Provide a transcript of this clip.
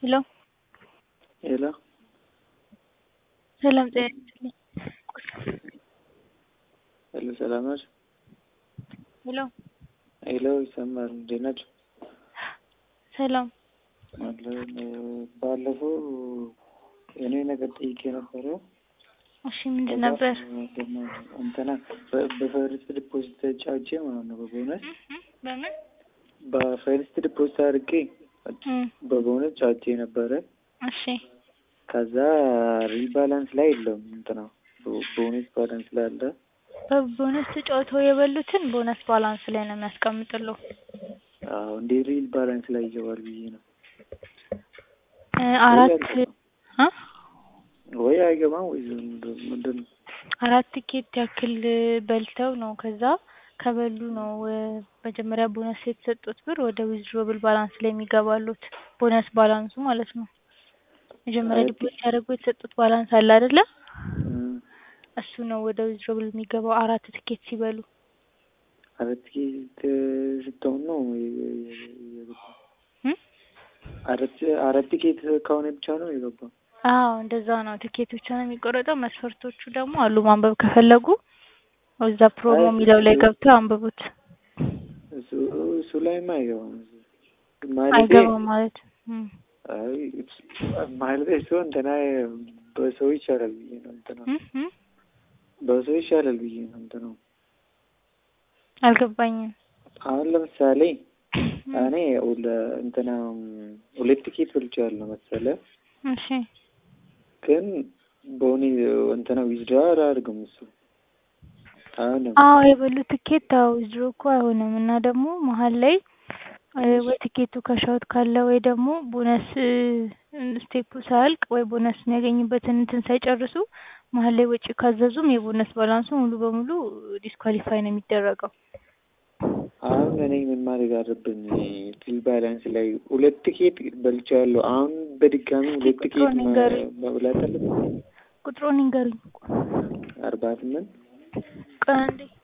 ሄሎ ሄሎ ሰላም ጤና ይስጥልኝ። ሄሎ ሰላም ናችሁ? ሄሎ ሄሎ ይሰማል። እንዴት ናችሁ? ሰላም አለን። ባለፈው እኔ ነገር ጠይቄ ነበረ። እሺ ምንድን ነበር? እንትና በ- በፈርስት ዲፖዚት ጫውቼ ማለት ነው በቦነስ በምን በፈርስት ዲፖዚት አድርጌ እም፣ በቦነስ ጫውቼ ነበረ። እሺ ከዛ ሪባላንስ ላይ የለውም እንትና ቦ- ቦነስ ባላንስ ላይ አለ። በቦነስ ተጫውተው የበሉትን ቦነስ ባላንስ ላይ ነው የሚያስቀምጥሉ። አዎ እንዴ ሪል ባላንስ ላይ ይገባል ብዬ ነው። እ፣ አራት አ ወይ አይገባም ወይ ምንድን ምንድን ነው? አራት ቲኬት ያክል በልተው ነው ከዛ ከበሉ ነው እ፣ መጀመሪያ ቦነስ የተሰጡት ብር ወደ ዊዝድሮብል ባላንስ ላይ የሚገባሉት ቦነስ ባላንሱ ማለት ነው። መጀመሪያ አይ፣ ዲፖዚት ያደረጉ የተሰጡት ባላንስ አለ አይደለ? እም፣ እሱ ነው ወደ ዊዝድሮብል የሚገባው አራት ቲኬት ሲበሉ። አራት ቲኬት ስትሆን ነው የ- የ- የገባው። እም? አራት አራት ቲኬት ከሆነ ብቻ ነው የገባው። አዎ እንደዛ ነው። ቲኬት ብቻ ነው የሚቆረጠው። መስፈርቶቹ ደግሞ አሉ ማንበብ ከፈለጉ እዛ ፕሮሞ አይ፣ የሚለው ላይ ገብተው አንብቡት። እሱ እሱ ላይማ አይገባም። ማለቴ አይገባም ማለት እም። አይ ማለቴ እሱ እንትና በሰው ይሻላል ብዬ ነው እንትና እም? እም? በሰው ይሻላል ብዬ ነው እንትና አልገባኝም። አሁን ለምሳሌ እኔ ሁለ- እንትና ሁለት ቲኬት ብልጫለሁ መሰለ እሺ ግን በሆነ እንትና ዊዝድራ አላደርግም እሱ አሁን አዎ የበሉ ትኬት አዎ ዊዝድሮ እኮ አይሆንም እና ደግሞ መሀል ላይ እ፣ ወይ ትኬቱ ከሻውት ካለ ወይ ደግሞ ቦነስ እ፣ ስቴፑ ሳያልቅ ወይ ቦነስ የሚያገኝበትን እንትን ሳይጨርሱ መሀል ላይ ወጪ ካዘዙም የቦነስ ባላንሱ ሙሉ በሙሉ ዲስኳሊፋይ ነው የሚደረገው። አሁን እኔ ምን ማድረግ አለብኝ? ፊል ባላንስ ላይ ሁለት ቲኬት በልቻለሁ። አሁን በድጋሚ ሁለት ቲኬት ቁጥሩን ንገሩኝ። መ- መብላት አለብኝ። ቁጥሩን ይንገሩኝ። አርባ ስምንት ቆይ አንዴ